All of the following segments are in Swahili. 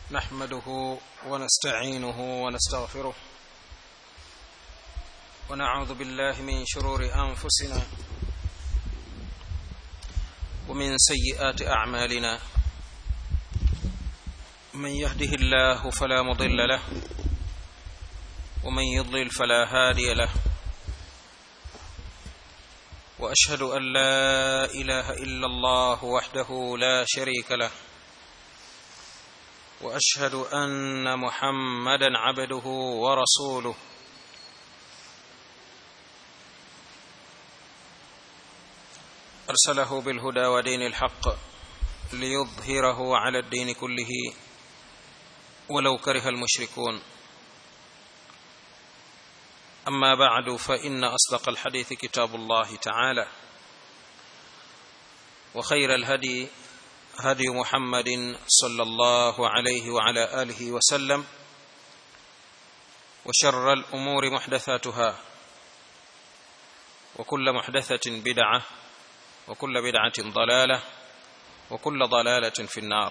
نحمده ونستعينه ونستغفره ونعوذ بالله من شرور انفسنا ومن سيئات اعمالنا من يهده الله فلا مضل له ومن يضلل فلا هادي له واشهد ان لا اله الا الله وحده لا شريك له واشهد ان محمدا عبده ورسوله ارسله بالهدى ودين الحق ليظهره على الدين كله ولو كره المشركون اما بعد فان اصدق الحديث كتاب الله تعالى وخير الهدي هدي محمد صلى الله عليه وعلى اله وسلم وشر الامور محدثاتها وكل محدثه بدعه وكل بدعه ضلاله وكل ضلاله في النار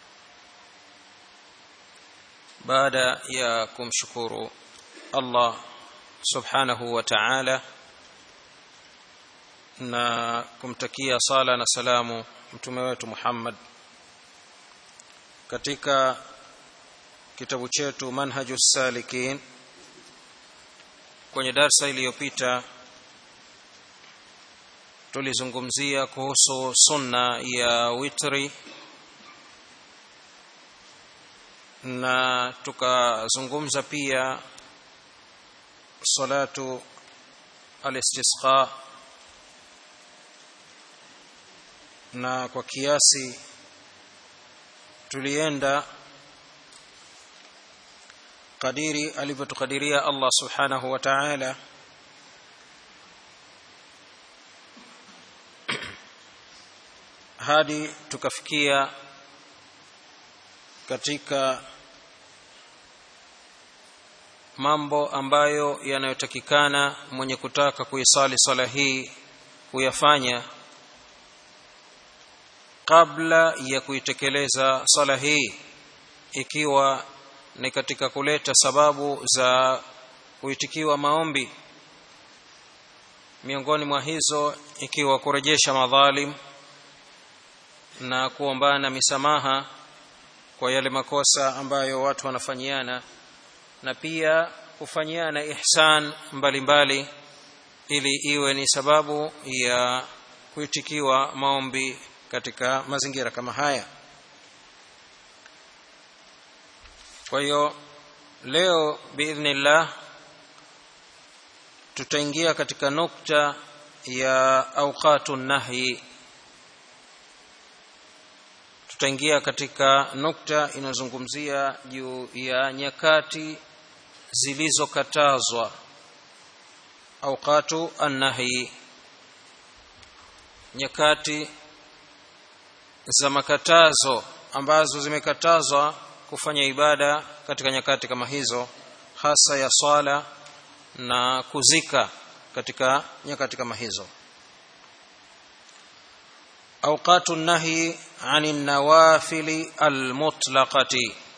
بعد يا kumshukuru Allah subhanahu wa ta'ala na kumtakia sala na salamu mtume wetu Muhammad katika kitabu chetu Manhajus Salikin kwenye darsa iliyopita tulizungumzia kuhusu sunna ya witri na tukazungumza pia salatu al-istisqa na kwa kiasi tulienda kadiri alivyotukadiria Allah subhanahu wa ta'ala hadi tukafikia katika mambo ambayo yanayotakikana mwenye kutaka kuisali swala hii kuyafanya kabla ya kuitekeleza swala hii ikiwa ni katika kuleta sababu za kuitikiwa maombi miongoni mwa hizo ikiwa kurejesha madhalim na kuombana misamaha kwa yale makosa ambayo watu wanafanyiana na pia kufanyiana ihsan mbalimbali mbali, ili iwe ni sababu ya kuitikiwa maombi katika mazingira kama haya kwa hiyo leo biidhnillah tutaingia katika nukta ya auqatu nahyi tutaingia katika nukta inayozungumzia juu ya nyakati zilizokatazwa auqatu annahyi nyakati za makatazo ambazo zimekatazwa kufanya ibada katika nyakati kama hizo hasa ya swala na kuzika katika nyakati kama hizo اوقات النهي عن النوافل المطلقه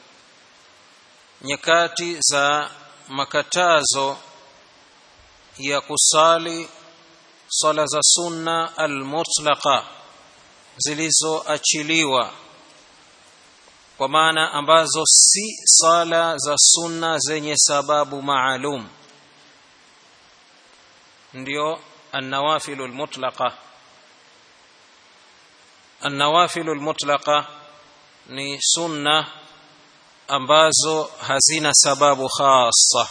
nyakati za makatazo ya kusali sala za sunna almutlaqa zilizoachiliwa kwa maana ambazo si sala za sunna zenye sababu maalum ndio النوافل المطلقه النوافل المطلقه ni sunna ambazo hazina sababu khassa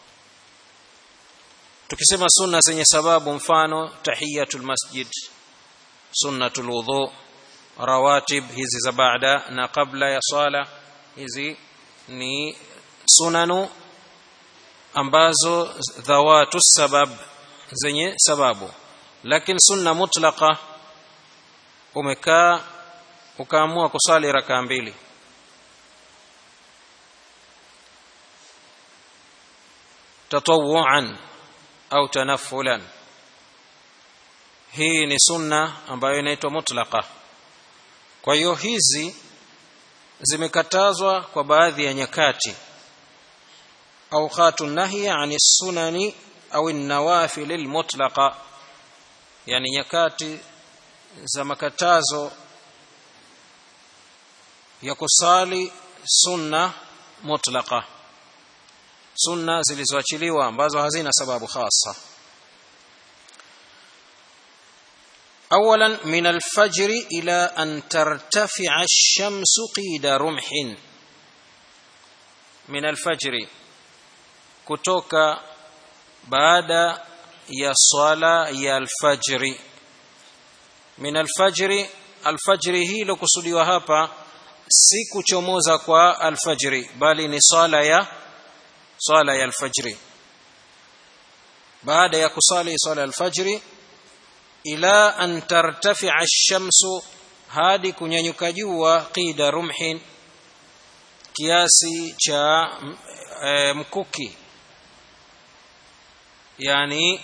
tukisema sunna zenye sababu mfano tahiyatul masjid sunnatul wudhu rawatib hizi za baada na kabla ya swala hizi ni sunanu ambazo dhawatu sabab zenye sababu lakini sunna mutlaqa umekaa ukaamua kusali rakaa mbili tatawuan au tanaffulan hii ni sunna ambayo inaitwa mutlaqa kwa hiyo hizi zimekatazwa kwa baadhi ya nyakati awqatu nahyi ani sunani au an-nawafil al-mutlaqa yani nyakati za makatazo ya kusali sunna mutlaqa sunna zilizoachiliwa ambazo hazina sababu khasa اولا من الفجر الى ان ترتفع الشمس قيد رمح من الفجر kutoka baada ya swala ya alfajri min alfajri alfajri hilo kusudiwa hapa si kuchomoza kwa alfajri bali ni swala ya swala ya alfajri baada ya kusali swala ya alfajri ila an tartafi'a ash-shamsu hadi kunyanyuka jua qida rumhin kiasi cha e, mkuki yani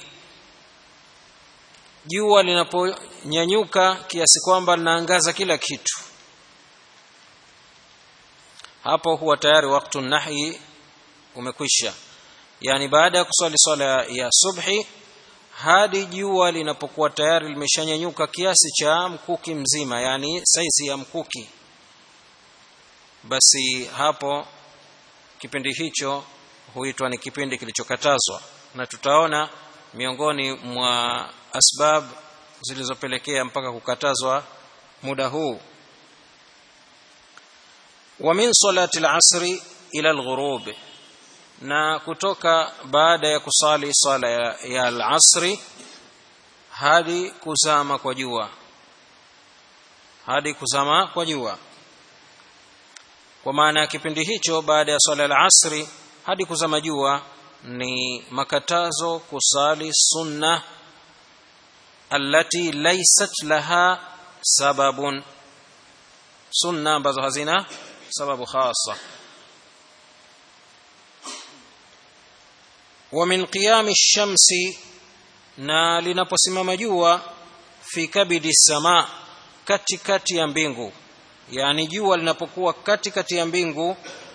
jua linaponyanyuka kiasi kwamba linaangaza kila kitu hapo huwa tayari wakati nahi umekwisha yani baada ya kuswali swala ya subhi hadi jua linapokuwa tayari limeshanyanyuka kiasi cha mkuki mzima yani saizi ya mkuki basi hapo kipindi hicho huitwa ni kipindi kilichokatazwa na tutaona miongoni mwa asbab zilizopelekea mpaka kukatazwa muda huu wa min salati al-asri ila al-ghurub na kutoka baada ya kusali sala ya, ya al-asri hadi kuzama kwa jua hadi kuzama kwa jua kwa maana ya kipindi hicho baada ya swala al-asri hadi kuzama jua ni makatazo kusali sunna allati laysat laha sababun sunna ambazo hazina sababu khasa wa min qiyami shamsi na linaposimama jua fi kabidi sama katikati ya mbingu yani jua linapokuwa katikati ya mbingu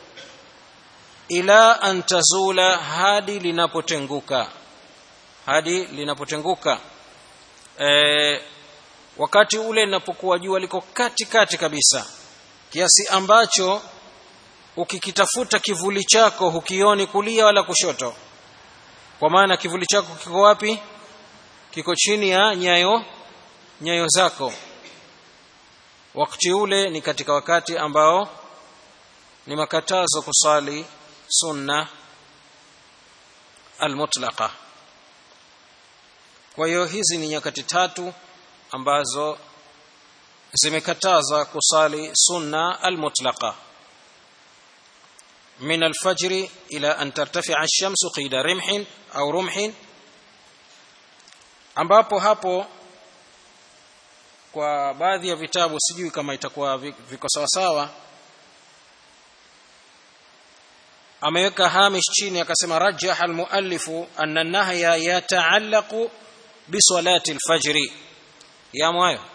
ila an tazula hadi linapotenguka hadi linapotenguka e, wakati ule linapokuwa jua liko katikati kabisa kiasi ambacho ukikitafuta kivuli chako hukioni kulia wala kushoto kwa maana kivuli chako kiko wapi kiko chini ya nyayo nyayo zako wakati ule ni katika wakati ambao ni makatazo kusali sunna almutlaqa kwa hiyo hizi ni nyakati tatu ambazo zimekataza kusali sunna almutlaqa من الفجر إلى أن ترتفع الشمس قيد رمح أو رمح ambapo hapo kwa baadhi ya vitabu sijui kama itakuwa viko sawa sawa ameweka hamish chini akasema rajaha almuallifu anna an-nahya yata'allaqu bi salati al-fajr yamo hayo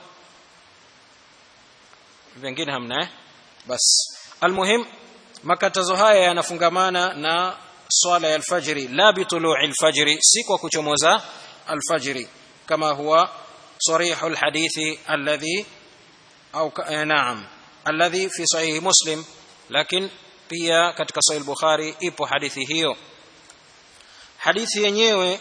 vingine hamna eh bas almuhim makatazo haya yanafungamana na swala ya alfajiri la bitulu'i alfajiri si kwa kuchomoza alfajiri kama huwa صريح الحديث الذي أو نعم الذي في صحيح مسلم لكن pia katika sahih bukhari ipo hadithi hiyo hadithi yenyewe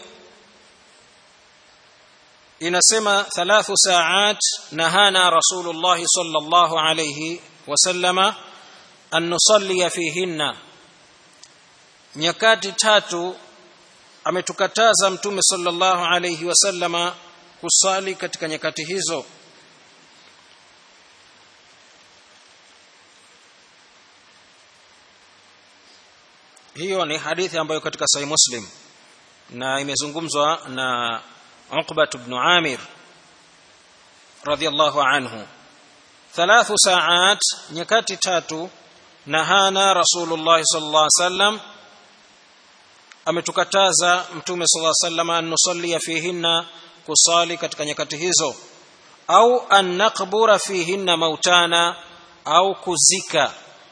inasema thalathu saat nahana rasulullah sallallahu alayhi wasallama an nusalli fihinna nyakati tatu ametukataza mtume sallallahu alayhi wasallama kusali katika nyakati hizo hiyo ni hadithi ambayo katika sahih muslim na imezungumzwa na Uqba ibn Amir radiyallahu anhu thalathu saat nyakati tatu nahana rasulullah sallallahu alaihi wasallam ametukataza mtume sallallahu alaihi wasallam an nusalli fihinna kusali katika nyakati hizo au an naqbura fihinna mautana au kuzika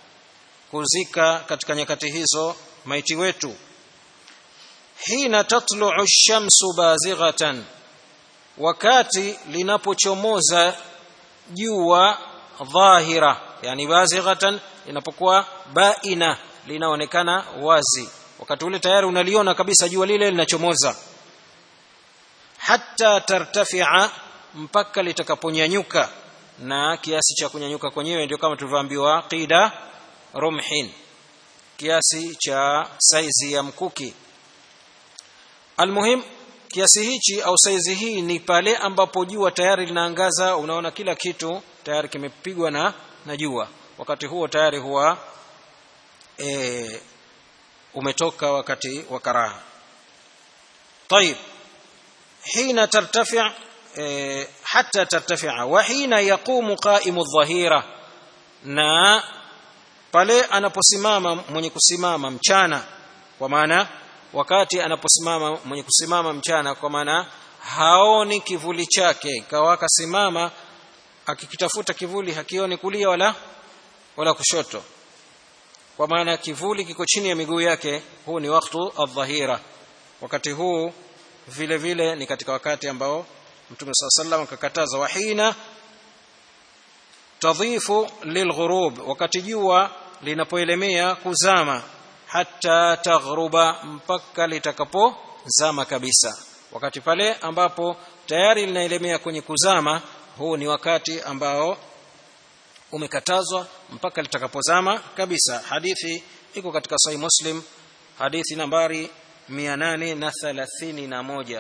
kuzika katika nyakati hizo maiti wetu hina tatluu shamsu bazighatan wakati linapochomoza jua dhahira yani bazighatan linapokuwa baina linaonekana wazi wakati ule tayari unaliona kabisa jua lile linachomoza hatta tartafia mpaka litakaponyanyuka na kiasi cha kunyanyuka kwenyewe ndio kama tulivyoambiwa qida rumhin kiasi cha saizi ya mkuki almuhim kiasi hichi au saizi hii ni pale ambapo jua tayari linaangaza unaona kila kitu tayari kimepigwa na na jua wakati huo tayari huwa e, umetoka wakati wa karaha طيب حين ترتفع e, حتى ترتفع وحين يقوم قائم الظهيره na pale anaposimama mwenye kusimama mchana kwa maana wakati anaposimama mwenye kusimama mchana kwa maana haoni kivuli chake kawaka simama akikitafuta kivuli hakioni kulia wala wala kushoto kwa maana kivuli kiko chini ya miguu yake huu ni waktu adh-dhahira wakati huu vile vile ni katika wakati ambao mtume saa sallam akakataza wahina tadhifu lilghurub wakati jua linapoelemea kuzama hata taghruba mpaka litakapozama kabisa wakati pale ambapo tayari linaelemea kwenye kuzama huu ni wakati ambao umekatazwa mpaka litakapozama kabisa hadithi iko katika sahih muslim hadithi nambari 831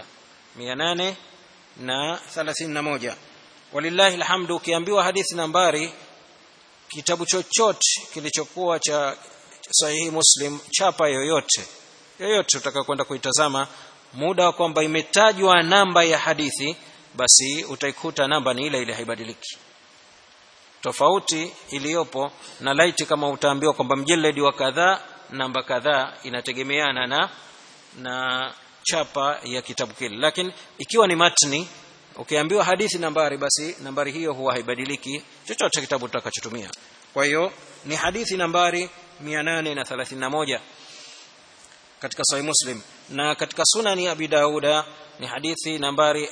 831 walillahi alhamdu ukiambiwa hadithi nambari kitabu chochote kilichokuwa cha sahihi muslim chapa yoyote yoyote utaka kwenda kuitazama muda wa kwamba imetajwa namba ya hadithi basi utaikuta namba ni ile ile haibadiliki tofauti iliyopo na laiti kama utaambiwa kwamba mjeledi wa kadhaa namba kadhaa inategemeana na na chapa ya kitabu kile lakini ikiwa ni matni ukiambiwa hadithi nambari basi nambari hiyo huwa haibadiliki chochote kitabu utakachotumia kwa hiyo ni hadithi nambari 831 katika sahih muslim na katika sunani abi dauda ni hadithi nambari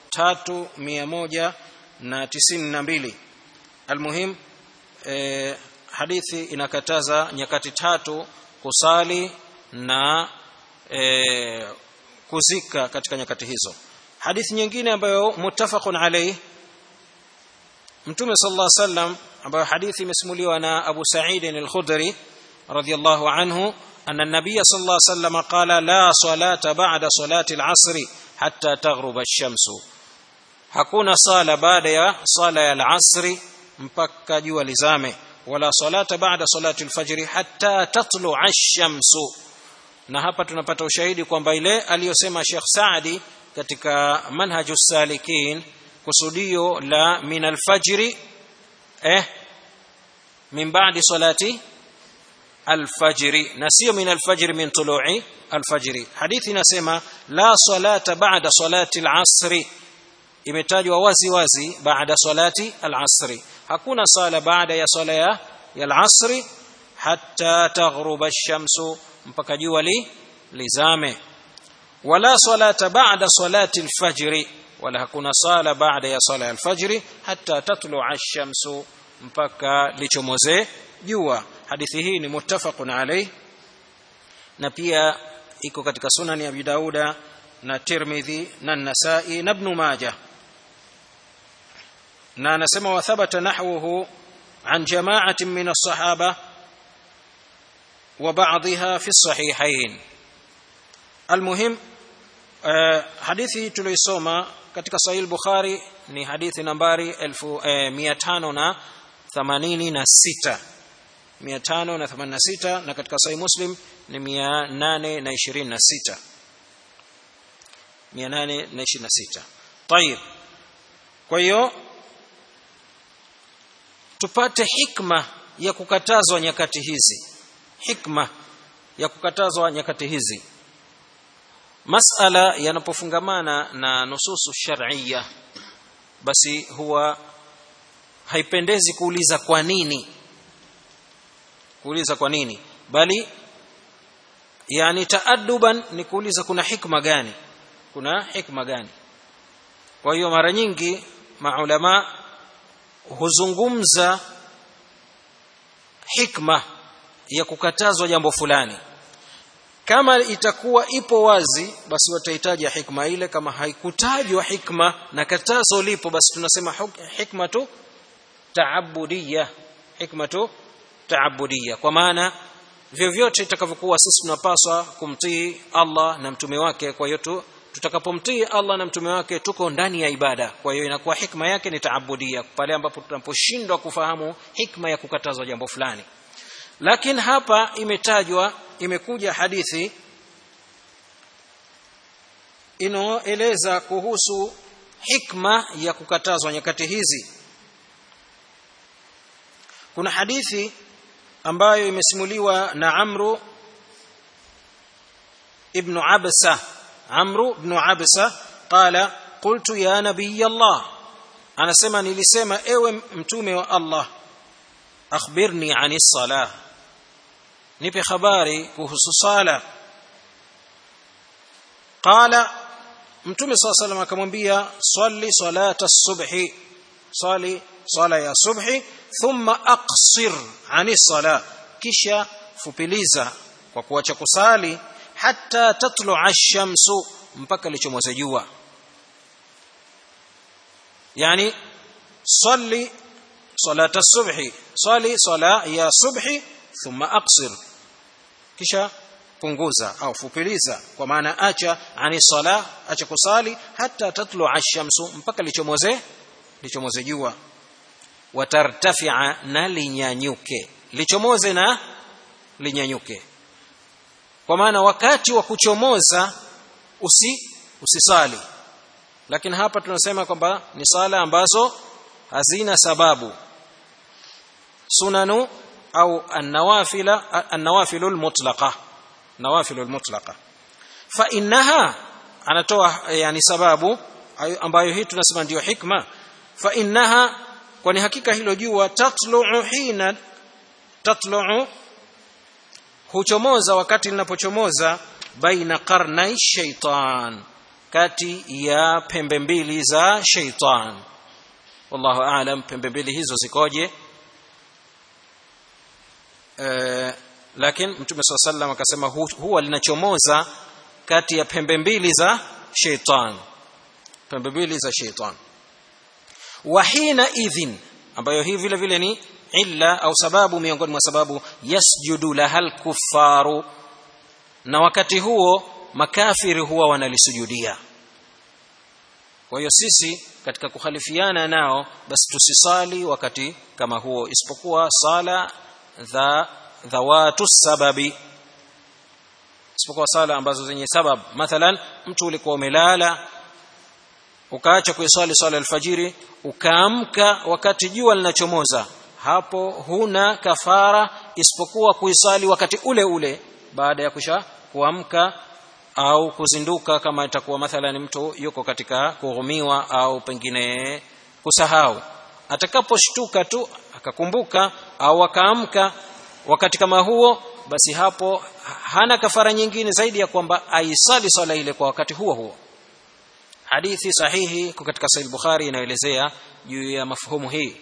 3192 almuhim eh, hadithi inakataza nyakati tatu kusali na eh, kuzika katika nyakati hizo hadithi nyingine ambayo muttafaqun alayhi mtume sallallahu alaihi wasallam ambayo hadithi imesimuliwa na Abu Sa'id al-Khudri radiyallahu anhu anna an-nabiy sallallahu alaihi wasallam qala la salata ba'da salati al-'asr hatta taghruba ash-shamsu hakuna sala baada ya sala ya al-'asr mpaka jua lizame wala salata ba'da salati al-fajr hatta tatlu'a ash-shamsu na hapa tunapata ushahidi kwamba ile aliyosema Sheikh Saadi katika manhaju salikin kusudio la min alfajri eh min ba'di salati alfajri na sio min alfajri min tulu'i alfajri hadithi inasema la salata ba'da salati alasri imetajwa wazi wazi baada salati alasri hakuna sala baada ya sala ya alasri hatta taghruba ash-shamsu mpaka jua li lizame wala salata ba'da salati al-fajr wala hakuna sala baada ya sala al-fajr hatta tatlu'a ash-shamsu mpaka lichomoze jua hadithi hii ni muttafaqun alayh na pia iko katika sunan ya Abi Dauda na Tirmidhi na Nasa'i na Ibn Majah na anasema wa thabata nahwuhu an jama'atin min as-sahaba وبعضها في الصحيحين المهم hadithi tuliosoma katika sahih bukhari ni hadithi nambari 1586 586 na katika sahih muslim ni 826 826 طيب kwa hiyo tupate hikma ya kukatazwa nyakati hizi hikma ya kukatazwa nyakati hizi masala yanapofungamana na nususu shar'iyya basi huwa haipendezi kuuliza kwa nini kuuliza kwa nini bali yani taaduban ni kuuliza kuna hikma gani kuna hikma gani kwa hiyo mara nyingi maulama huzungumza hikma ya kukatazwa jambo fulani kama itakuwa ipo wazi basi watahitaji hikma ile kama haikutajwa hikma na katazo lipo basi tunasema hikma tu taabudiyya hikma tu taabudiyya kwa maana vyovyote itakavyokuwa sisi tunapaswa kumtii Allah na mtume wake kwa hiyo tu tutakapomtii Allah na mtume wake tuko ndani ya ibada kwa hiyo inakuwa hikma yake ni taabudia pale ambapo tunaposhindwa kufahamu hikma ya kukatazwa jambo fulani lakini hapa imetajwa imekuja hadithi inaoeleza kuhusu hikma ya kukatazwa nyakati hizi kuna hadithi ambayo imesimuliwa na Amru ibn Absa Amru ibn Absa qala qultu ya nabiy Allah anasema nilisema ewe mtume wa Allah akhbirni ani salah nipe habari kuhusu sala qala mtume saa salam akamwambia salli salata subhi sali sala ya subhi thumma aqsir ani sala kisha fupiliza kwa kuacha kusali hatta tatlu'a ash-shamsu mpaka lichomoza jua yani salli salata subhi sali sala ya subhi thumma aqsir kisha punguza au fupiliza kwa maana acha ani sala acha kusali hata tatlu ash-shamsu mpaka lichomoze lichomoze jua watartafi'a na linyanyuke lichomoze na linyanyuke kwa maana wakati wa kuchomoza usi usisali lakini hapa tunasema kwamba ni sala ambazo hazina sababu sunanu au an-nawafila an-nawafilu al-mutlaqa nawafilu al-mutlaqa fa innaha anatoa yani sababu ambayo hii tunasema ndiyo hikma fa innaha kwani hakika hilo jua tatlu'u hina tatlu'u huchomoza wakati linapochomoza baina qarnai shaitan kati ya pembe mbili za shaitan wallahu aalam pembe mbili hizo zikoje e, lakini mtume saa sallam akasema hu, huwa linachomoza kati ya pembe mbili za shaitan pembe mbili za shaitan wa hina idhin ambayo hii vile vile ni illa au sababu miongoni mwa sababu yasjudu lahal kuffaru na wakati huo makafiri huwa wanalisujudia kwa hiyo sisi katika kukhalifiana nao basi tusisali wakati kama huo isipokuwa sala dha dhawatu sababi isipokuwa sala ambazo zenye sabab mathalan mtu ulikuwa umelala ukaacha kuiswali swala alfajiri ukaamka wakati jua linachomoza hapo huna kafara isipokuwa kuisali wakati ule ule baada ya kusha kuamka au kuzinduka kama itakuwa mathalan mtu yuko katika kughumiwa au pengine kusahau atakaposhtuka tu akakumbuka au akaamka wakati kama huo basi hapo hana kafara nyingine zaidi ya kwamba aisali swala ile kwa wakati huo huo hadithi sahihi iko katika sahih bukhari inaelezea juu ya mafhumu hii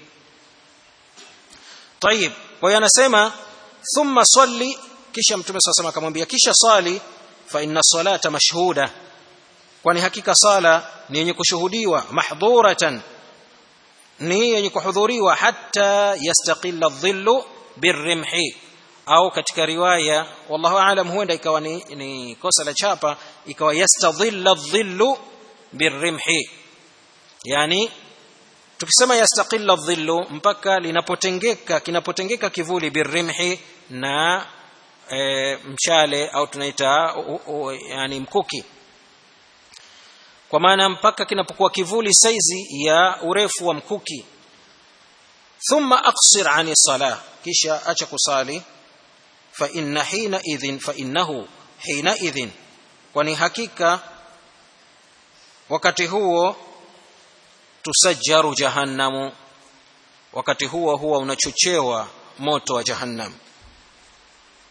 طيب kwa hiyo anasema thumma salli kisha mtume sasa akamwambia kisha swali fa inna salata mashhuda kwani hakika sala ni yenye kushuhudiwa mahdhuratan ni yenye kuhudhuriwa hatta yastaqilla dhillu birrimhi au katika riwaya wallahu aalam huenda ikawa ni, ni kosa la chapa ikawa yastadhilla dhillu birrimhi yani tukisema yastaqilla dhillu mpaka linapotengeka kinapotengeka kivuli birrimhi na e, mshale au tunaita u, u, yani mkuki kwa maana mpaka kinapokuwa kivuli saizi ya urefu wa mkuki thumma aqsir ani salah kisha acha kusali fa inna hina idhin fa innahu hina idhin kwani hakika wakati huo tusajjaru jahannamu wakati huo huwa unachochewa moto wa jahannam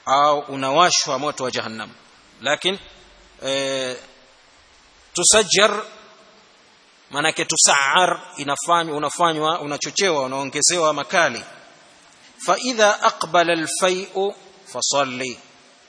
au unawashwa moto wa jahannam lakini e, tusajjar maanake tusaar inafanywa unafanywa unachochewa unaongezewa makali faidha aqbala alfai'u fasalli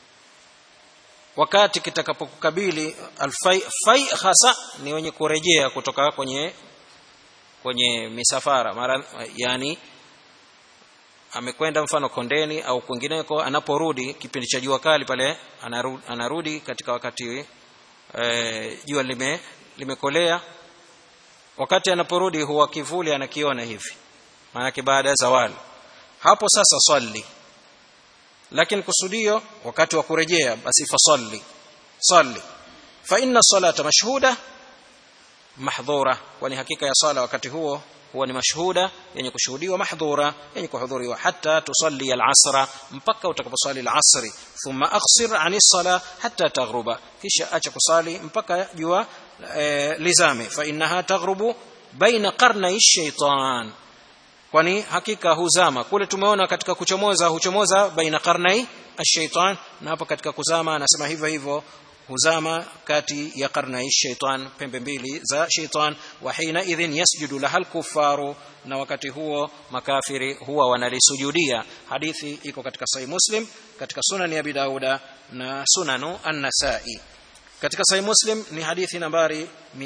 wakati kitakapokukabili alfai fai hasa ni wenye kurejea kutoka kwenye kwenye misafara mara yani amekwenda mfano kondeni au kwingineko anaporudi kipindi cha jua kali pale anarudi, anarudi katika wakati e, jua lime limekolea wakati anaporudi huwa kivuli anakiona hivi maanake baada ya zawali hapo sasa swali lakini kusudio wakati wa kurejea basi fasalli salli fa inna salata mashhuda mahdhura kwani hakika ya sala wakati huo huwa ni mashhuda yenye kushuhudiwa mahdhura yenye kuhudhuriwa hata tusalli al-asra mpaka utakaposali al-asri thumma aghsir ani sala hatta taghruba kisha acha kusali mpaka jua e, lizame fa innaha taghrubu baina qarnai shaytan kwani hakika huzama kule tumeona katika kuchomoza huchomoza baina qarnai ash-shaytan na hapa katika kuzama anasema hivyo hivyo huzama kati ya qarnai shaitan pembe mbili za shaitan wa hina idhin yasjudu lahal kufaru na wakati huo makafiri huwa wanalisujudia hadithi iko katika sahih muslim katika sunan ya bidauda na sunanu an-nasai katika sahih muslim ni hadithi nambari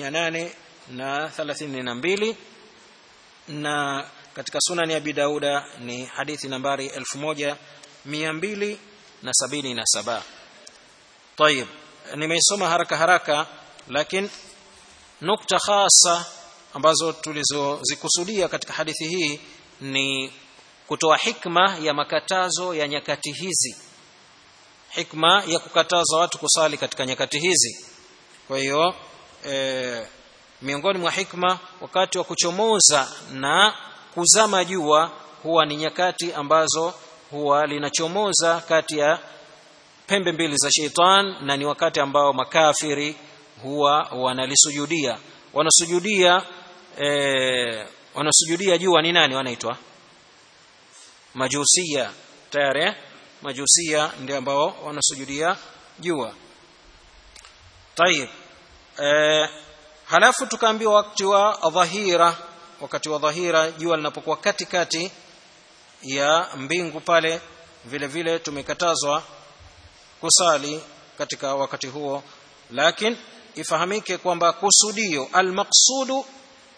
832 na katika sunan ya bidauda ni hadithi nambari 1277 طيب nimeisoma haraka haraka lakini nukta hasa ambazo tulizozikusudia katika hadithi hii ni kutoa hikma ya makatazo ya nyakati hizi hikma ya kukataza watu kusali katika nyakati hizi kwa hiyo e, miongoni mwa hikma wakati wa kuchomoza na kuzama jua huwa ni nyakati ambazo huwa linachomoza kati ya pembe mbili za sheitan na ni wakati ambao makafiri huwa wanalisujudia wanasujudia e, wanasujudia jua ni nani wanaitwa majusia tayari majusia ndio ambao wanasujudia jua tayib e, halafu tukaambiwa wakati wa dhahira wakati wa dhahira jua linapokuwa katikati ya mbingu pale vile vile tumekatazwa kusali katika wakati huo lakini ifahamike kwamba kusudio almaqsudu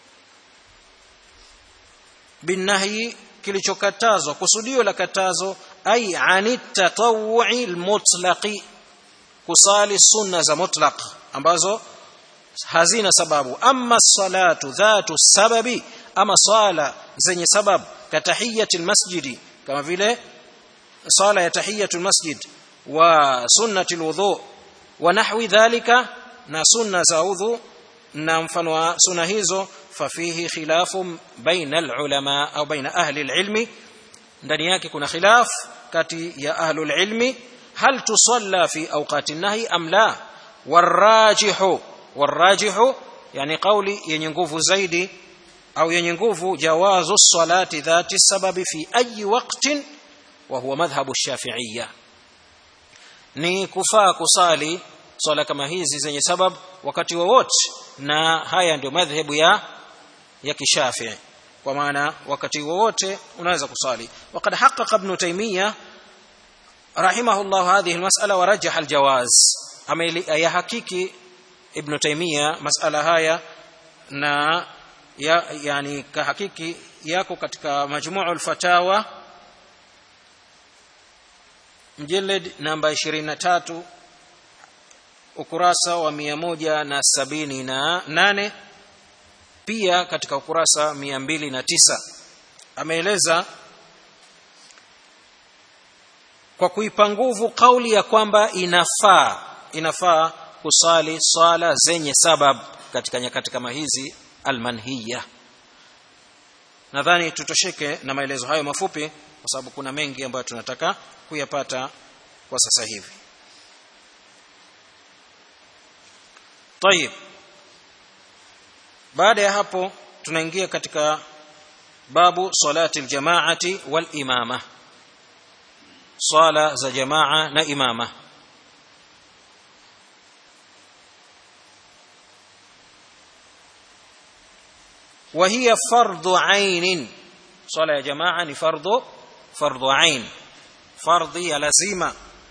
binahyi kilichokatazwa kusudio la katazo ay ani tatawu'i almutlaqi kusali sunna za mutlaq ambazo hazina sababu amma salatu dhatu sababi ama sala zenye sababu katahiyati almasjidi kama vile sala ya tahiyatu almasjid wa sunnati alwudu wa nahwi dhalika na sunna za udhu na mfano wa sunna hizo fafihi khilafu baina alulama au baina ahli alilmi ndani yake kuna khilaf kati ya ahli alilmi hal tusalla fi awqati nahi am la warajihu warajihu yani kauli yenye nguvu zaidi au yenye nguvu jawazu salati dhati sababi fi ayi waqtin wa huwa madhhabu shafi'iyya ni kufaa kusali swala kama hizi zenye sabab wakati wowote na haya ndio madhhabu ya ya kishafii kwa maana wakati wowote unaweza kusali وقد حقق ابن تيميه رحمه الله هذه المساله ورجح الجواز ya hakiki ibn taymiya masala haya na ya, yani kahakiki yako katika majmuu al-fatawa mjeled namba 23 ukurasa wa 178 pia katika ukurasa 209 ameeleza kwa kuipa nguvu kauli ya kwamba inafaa inafaa kusali swala zenye sabab katika nyakati kama hizi almanhiya nadhani tutosheke na maelezo hayo mafupi kwa sababu kuna mengi ambayo tunataka kuyapata kwa sasa hivi طيب baada ya hapo tunaingia katika babu salati aljamaati wal imama swala za jamaa na imama وهي فرض عين صلاة يا جماعة ni فرض فرض عين فرض يا لزيمة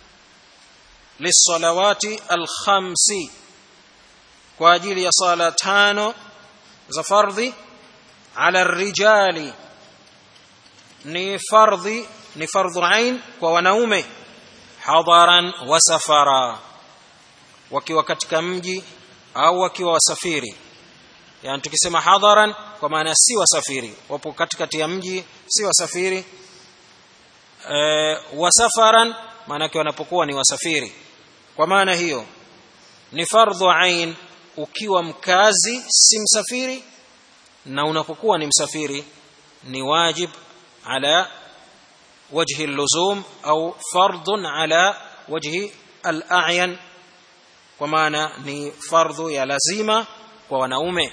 للصلوات الخمس kwa ajili ya sala tano za fardhi ala rijali ni fardhi ni fardhu ain kwa wanaume hadaran wa safara wakiwa katika mji au wakiwa wasafiri yani tukisema hadaran kwa maana si wasafiri wapo katikati ya mji si wasafiri e, wasafaran maanake wanapokuwa ni wasafiri kwa maana hiyo ni fardhu ain ukiwa mkazi si msafiri na unapokuwa ni msafiri ni wajib ala wajhi اللزوم au fardun ala wajhi al-a'yan kwa maana ni fardhu ya lazima kwa wanaume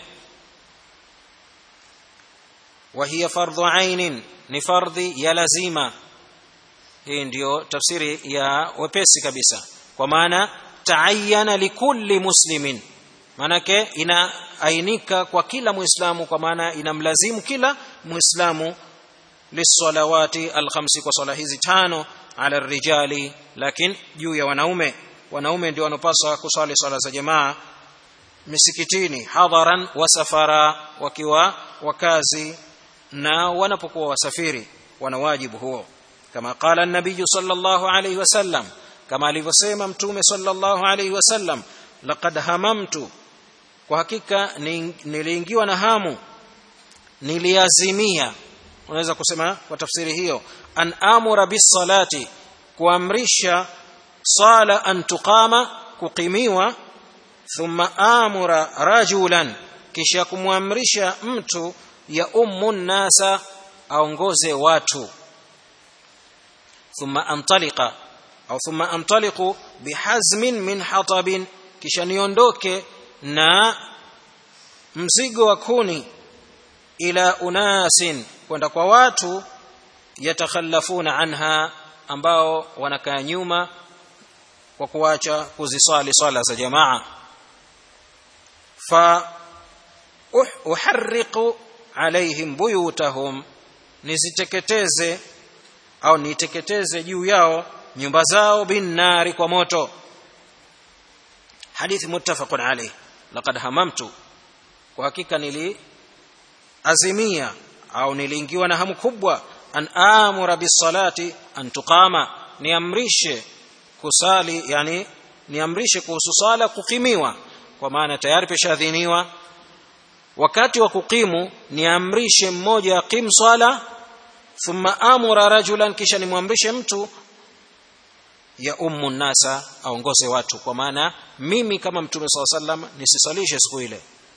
وهي فرض عين ni fardhi ya lazima hii ndiyo tafsiri ya wepesi kabisa kwa maana taayana likulli muslimin maanake inaainika kwa kila muislamu kwa maana inamlazimu kila muislamu lisalawati alkhamsi kwa swala hizi tano ala rijali lakini juu ya wanaume wanaume ndio wanopaswa kuswali swala za jamaa misikitini hadharan wa safara wakiwa wakazi na wanapokuwa wasafiri wana wajibu huo kama qala an-nabiy sallallahu alayhi wasallam kama alivyosema mtume sallallahu alayhi wasallam laqad hamamtu kwa hakika niliingiwa na hamu niliazimia unaweza kusema kwa tafsiri hiyo an amura bis salati kuamrisha sala an tuqama kuqimiwa thumma amura rajulan kisha kumwamrisha mtu ya ummu nasa aongoze watu thumma antaliqa au thumma antaliqu bihazmin min hatabin kisha niondoke na mzigo wa kuni ila unasin kwenda kwa watu yatakhallafuna anha ambao wanakaa nyuma kwa kuacha kuzisali swala za jamaa fa uharriqu alaihim buyutahum niziteketeze au niteketeze juu yao nyumba zao binnari kwa moto hadithi muttafaqun alayh laqad hamamtu kwa hakika nili azimia au niliingiwa na hamu kubwa an amura bisalati an tuqama niamrishe kusali yani niamrishe kuhusu sala kukimiwa kwa maana tayari peshadhiniwa wakati wa kukimu niamrishe mmoja aqim swala thumma amura rajulan kisha nimwamrishe mtu ya ummu nasa aongoze watu kwa maana mimi kama mtume saa sallam nisisalishe siku ile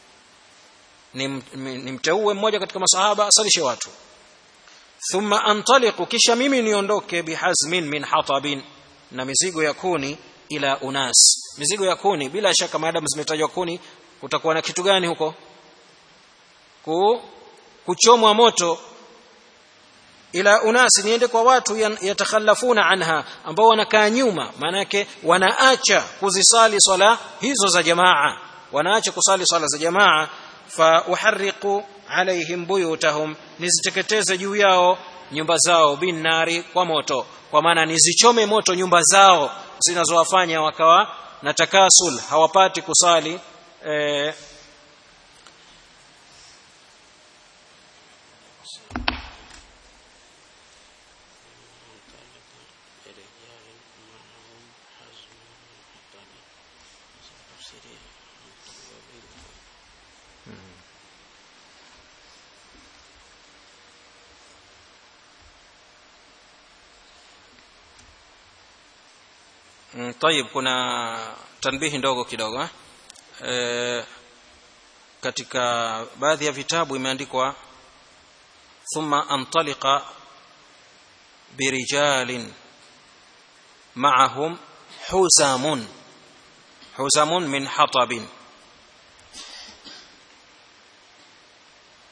nimteue mmoja katika masahaba asalishe watu thumma antaliqu kisha mimi niondoke bihazmin min hatabin na mizigo ya kuni ila unas mizigo ya kuni bila shaka maadamu zimetajwa kuni kutakuwa na kitu gani huko ku kuchomwa moto ila unasi niende kwa watu yatakhallafuna anha ambao wanakaa nyuma maanake wanaacha kuzisali swala hizo za jamaa wanaacha kusali swala za jamaa fa uharriqu alaihim buyutahum niziteketeze juu yao nyumba zao bin nari kwa moto kwa maana nizichome moto nyumba zao zinazowafanya wakawa na takasul hawapati kusali eh, طيب kuna tanbihi ndogo kidogo eh? E, katika baadhi ya vitabu imeandikwa thumma antaliqa birijalin ma'ahum huzamun huzamun min hatabin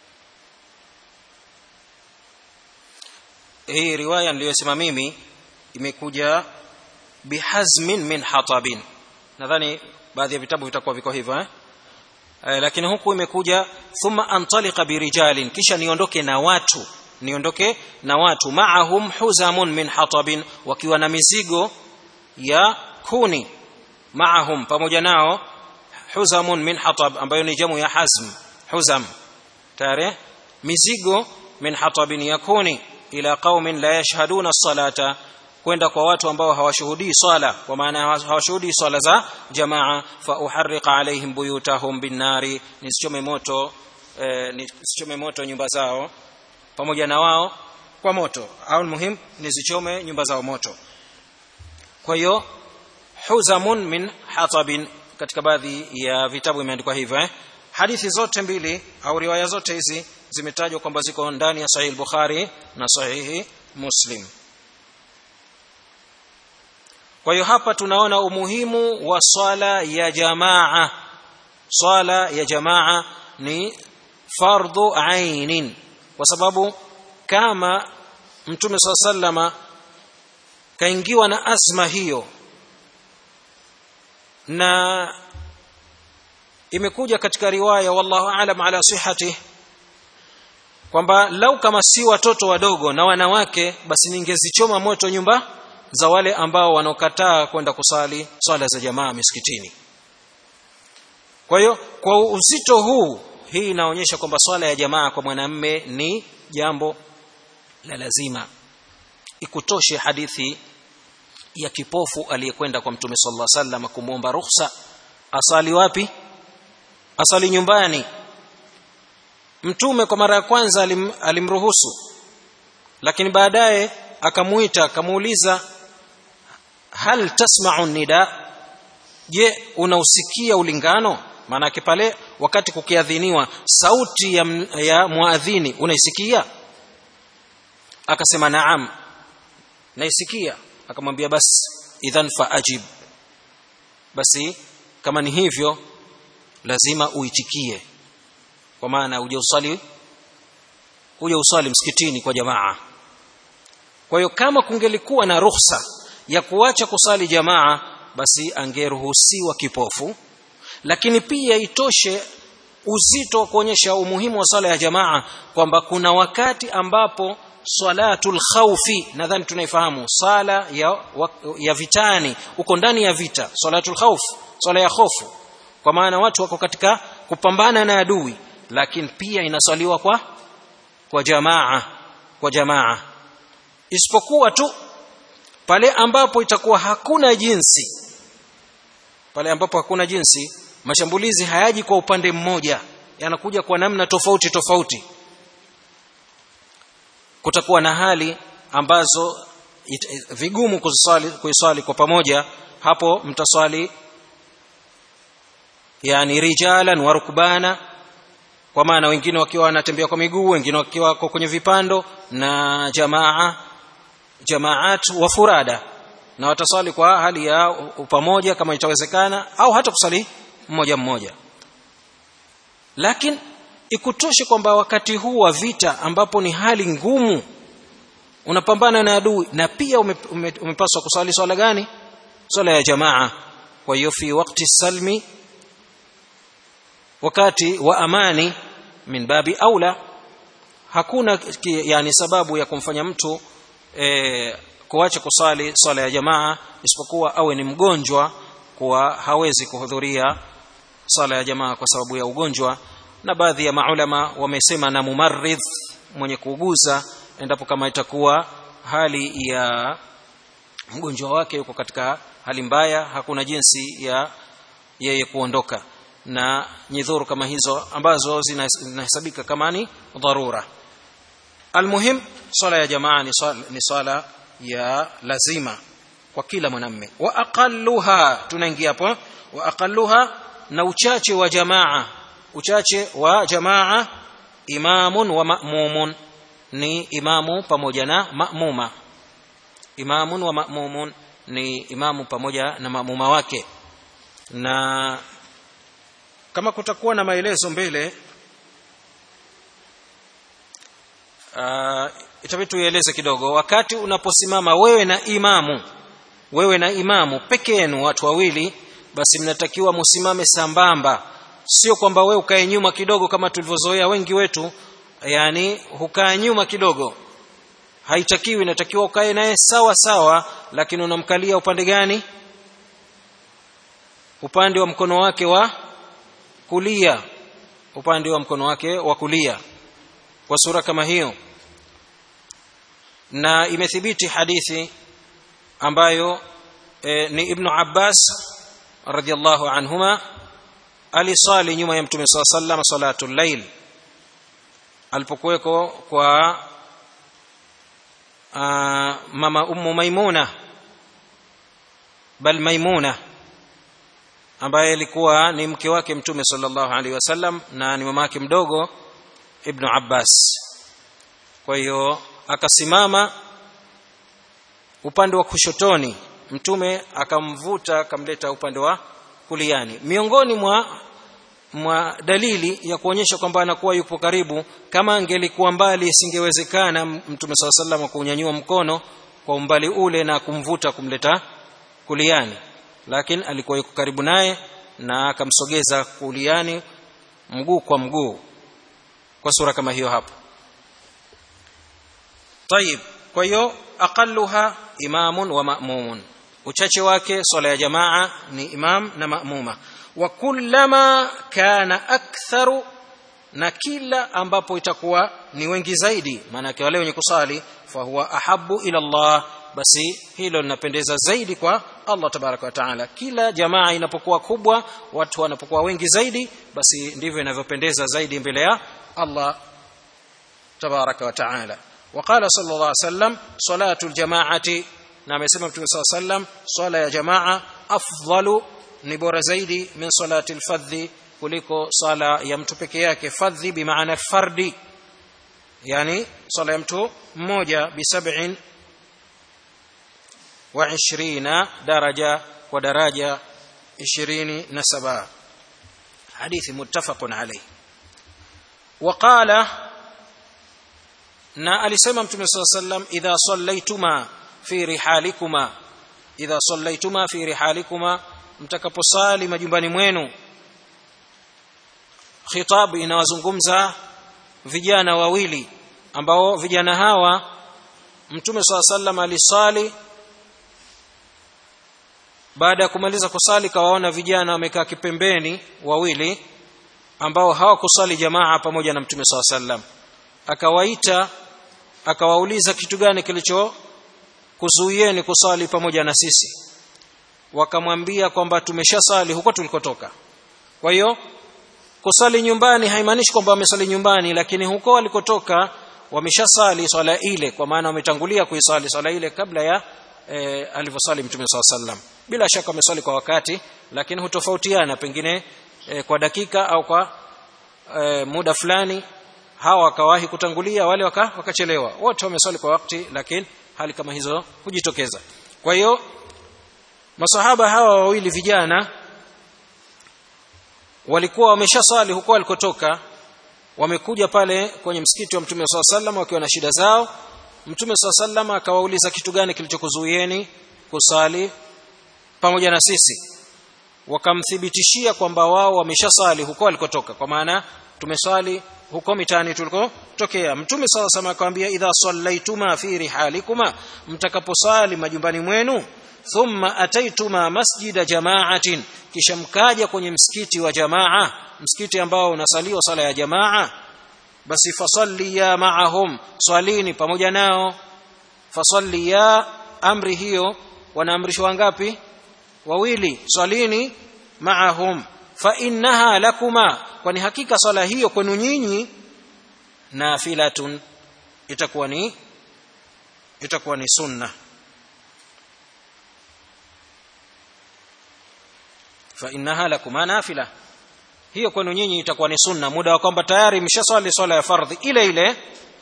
hii riwaya niliyosema mimi imekuja bihazmin min hatabin nadhani baadhi ya vitabu vitakuwa viko hivyo eh? eh, lakini huku imekuja thumma antaliqa birijalin kisha niondoke na watu niondoke na watu maahum huzamun min hatabin wakiwa na mizigo ya kuni maahum pamoja nao huzamun min hatab ambayo ni jamu ya hazm huzam tare mizigo min hatabin ya kuni ila qaumin la yashhaduna salata kwenda kwa watu ambao hawashuhudii swala kwa maana hawashuhudii swala za jamaa fa uharriqa alaihim buyutahum binnari nisichome moto eh, nisichome moto nyumba zao pamoja na wao kwa moto au muhim nizichome nyumba zao moto kwa hiyo huzamun min hatabin katika baadhi ya vitabu imeandikwa hivyo eh? hadithi zote mbili au riwaya zote hizi zimetajwa kwamba ziko ndani ya sahihi bukhari na sahihi muslim kwa hiyo hapa tunaona umuhimu wa swala ya jamaa swala ya jamaa ni fardhu ainin kwa sababu kama mtume saa sallama kaingiwa na azma hiyo na imekuja katika riwaya wallahu alam ala sihati kwamba lau kama si watoto wadogo na wanawake basi ningezichoma moto nyumba za wale ambao wanaokataa kwenda kusali swala za jamaa misikitini kwa hiyo kwa uzito huu hii inaonyesha kwamba swala ya jamaa kwa mwanamme ni jambo la lazima ikutoshe hadithi ya kipofu aliyekwenda kwa mtume sallallahu alaihi wasallam kumwomba ruhusa asali wapi asali nyumbani mtume kwa mara ya kwanza alim, alimruhusu lakini baadaye akamuita akamuuliza hal tasma'u nida je unausikia ulingano maanake pale wakati kukiadhiniwa sauti ya, ya muadhini unaisikia akasema naam naisikia akamwambia basi idhan faajib basi kama ni hivyo lazima uitikie kwa maana uje usali uje usali msikitini kwa jamaa kwa hiyo kama kungelikuwa na ruhusa ya kuacha kusali jamaa basi angeruhusiwa kipofu lakini pia itoshe uzito wa kuonyesha umuhimu wa sala ya jamaa kwamba kuna wakati ambapo salatul khawfi nadhani tunaifahamu sala ya, ya vitani uko ndani ya vita salatul khawf sala ya hofu kwa maana watu wako katika kupambana na adui lakini pia inaswaliwa kwa kwa jamaa kwa jamaa isipokuwa tu pale ambapo itakuwa hakuna jinsi pale ambapo hakuna jinsi mashambulizi hayaji kwa upande mmoja yanakuja kwa namna tofauti tofauti kutakuwa na hali ambazo it, it, vigumu kuswali kuiswali kwa pamoja hapo mtaswali yani rijalan wa rukbana kwa maana wengine wakiwa wanatembea kwa miguu wengine wakiwa wako kwenye vipando na jamaa jamaat wa furada na wataswali kwa hali ya pamoja kama itawezekana au hata kusali mmoja mmoja lakini ikutoshe kwamba wakati huu wa vita ambapo ni hali ngumu unapambana na adui na pia ume, ume, umepaswa kuswali swala gani swala ya jamaa kwa hiyo fi wakti salmi wakati wa amani min babi aula hakuna ki, yani sababu ya kumfanya mtu e, kuacha kusali swala ya jamaa isipokuwa awe ni mgonjwa kuwa hawezi kuhudhuria swala ya jamaa kwa sababu ya ugonjwa na baadhi ya maulama wamesema na mumarridh mwenye kuuguza endapo kama itakuwa hali ya mgonjwa wake yuko katika hali mbaya hakuna jinsi ya yeye kuondoka na nyidhuru kama hizo ambazo zinahesabika kama ni dharura almuhim swala ya jamaa ni swala, ni swala ya lazima kwa kila mwanamme wa aqalluha tunaingia hapo wa aqalluha na uchache wa jamaa uchache wa jamaa imamun wa ma'mumun ni imamu pamoja na ma'muma imamun wa ma'mumun ni imamu pamoja na ma'muma wake na kama kutakuwa na maelezo mbele uh, itabidi tuieleze kidogo wakati unaposimama wewe na imamu wewe na imamu peke yenu watu wawili basi mnatakiwa musimame sambamba sio kwamba wewe ukae nyuma kidogo kama tulivyozoea wengi wetu yani hukaa nyuma kidogo haitakiwi inatakiwa ukae naye sawa sawa lakini unamkalia upande gani upande wa mkono wake wa kulia upande wa mkono wake wa kulia kwa sura kama hiyo na imethibiti hadithi ambayo e, ni ibnu abbas radhiallahu anhuma alisali nyuma ya mtume saa sallam salatu llail alipokuweko kwa uh, mama ummu maimuna bal maimuna ambaye alikuwa ni mke wake mtume sallallahu alaihi wasallam na ni mamake mdogo ibnu abbas kwa hiyo akasimama upande wa kushotoni mtume akamvuta akamleta upande wa kuliani miongoni mwa mwa dalili ya kuonyesha kwamba anakuwa yupo karibu kama angelikuwa mbali isingewezekana mtume saa salam kuunyanyua mkono kwa umbali ule na kumvuta kumleta kuliani lakini alikuwa yuko karibu naye na akamsogeza kuliani mguu kwa mguu kwa sura kama hiyo hapo tayib kwa hiyo aqalluha imamun wa ma'mumun uchache wake swala ya jamaa ni imam na ma'muma wa kullama kana aktharu na kila ambapo itakuwa ni wengi zaidi maanake wale wenye kusali fahuwa ahabu ila Allah basi hilo linapendeza zaidi kwa Allah tabaraka wa taala kila jamaa inapokuwa kubwa watu wanapokuwa wengi zaidi basi ndivyo inavyopendeza zaidi mbele ya Allah tabaraka wa taala وقال صلى الله عليه وسلم صلاة الجماعة نعم يسمى صلى الله عليه وسلم صلاة يا جماعة أفضل نبور زيدي من صلاة الفذ kuliko sala ya mtu peke yake fadhi bimaana fardi yani sala ya mtu mmoja bisabin wa ishirina daraja kwa daraja ishirini na saba hadithi muttafaqun alayh waqala na alisema mtume saa sallam idha sallaituma fi rihalikuma idha sallaituma fi rihalikuma mtakaposali majumbani mwenu khitabu inawazungumza vijana wawili ambao vijana hawa mtume saa sallam alisali baada ya kumaliza kusali kawaona vijana wamekaa kipembeni wawili ambao hawakusali jamaa pamoja na mtume saa sallam akawaita akawauliza kitu gani kilicho kuzuieni kusali pamoja na sisi wakamwambia kwamba tumeshasali huko tulikotoka kwa hiyo kusali nyumbani haimaanishi kwamba wamesali nyumbani lakini huko walikotoka wameshasali swala ile kwa maana wametangulia kuisali swala ile kabla ya e, alivyosali mtume saa sallam bila shaka wamesali kwa wakati lakini hutofautiana pengine e, kwa dakika au kwa e, muda fulani hawa wakawahi kutangulia wale waka, wakachelewa wote wamesali kwa wakati lakini hali kama hizo hujitokeza kwa hiyo masahaba hawa wawili vijana walikuwa wameshasali huko walikotoka wamekuja pale kwenye msikiti wa mtume saa sallam wakiwa na shida zao mtume saa sallam akawauliza kitu gani kilichokuzuieni kusali pamoja na sisi wakamthibitishia kwamba wao wameshasali huko walikotoka kwa maana tumeswali huko mitaani tulikotokea mtume saa sallam akamwambia idha sallaituma fi rihalikuma mtakaposali majumbani mwenu thumma ataituma masjida jamaatin kisha mkaja kwenye msikiti wa jamaa msikiti ambao unasaliwa sala ya jamaa basi fasalliya maahum swalini pamoja nao fasalliya amri hiyo wanaamrishwa wangapi wawili swalini maahum fa innaha lakuma kwani hakika swala hiyo kwenu nyinyi nafilatun itakuwa ni itakuwa ni sunna fa innaha lakuma nafila hiyo kwenu nyinyi itakuwa ni sunna muda wa kwamba tayari mshaswali swala ya fardhi ile ile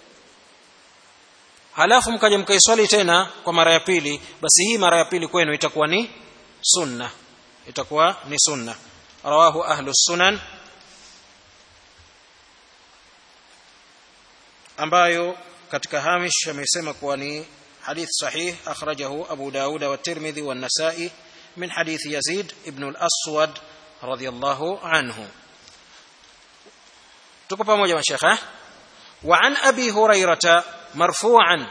halafu mkaja mkaiswali tena kwa mara ya pili basi hii mara ya pili kwenu itakuwa ni sunna itakuwa ni sunna rawahu ahlu sunan ambayo katika hamish amesema kuwa ni حديث صحيح أخرجه أبو داود والترمذي والنسائي من حديث يزيد ابن الأسود رضي الله عنه تكفى موجة من شيخ وعن أبي هريرة مرفوعا